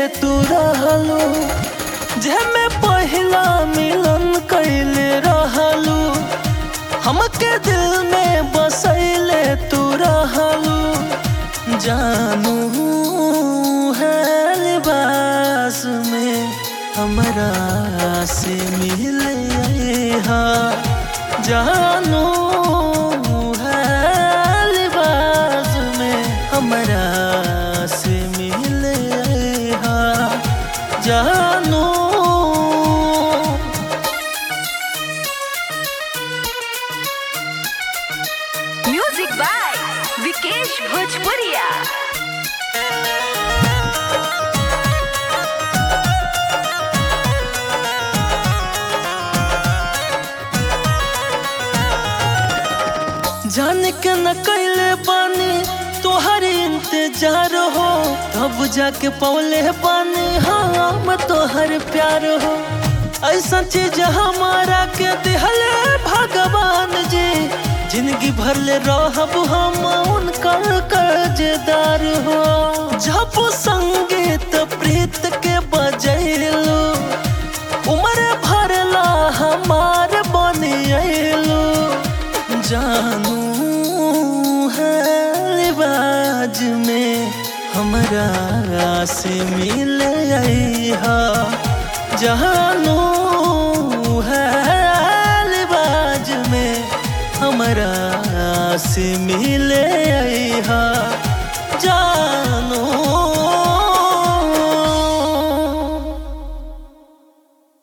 तू रहलू जेमे पहिला मिलन कैले रहलू हमके दिल में बसैले तू रहलू जानू है लिबास में हमरा से मिले हा जानू है लिबास में हमरा से मिले हा जानू म्यूजिक बाय विकेश भोजपुरिया जान के न कैले बानी तोहर इंतजार हो तब जाके पौले बानी हम तोहर प्यार हो ऐसा चीज हमारा के दिहले भगवान जी जिंदगी भर ले रहब हम उनकर कर्जदार हो जब संगीत प्रीत के बजैलू उम्र भरला हमार बनियलू जानू है लिबाज में हमरा से मिले हा जानू है लिबाज में हमरा से मिले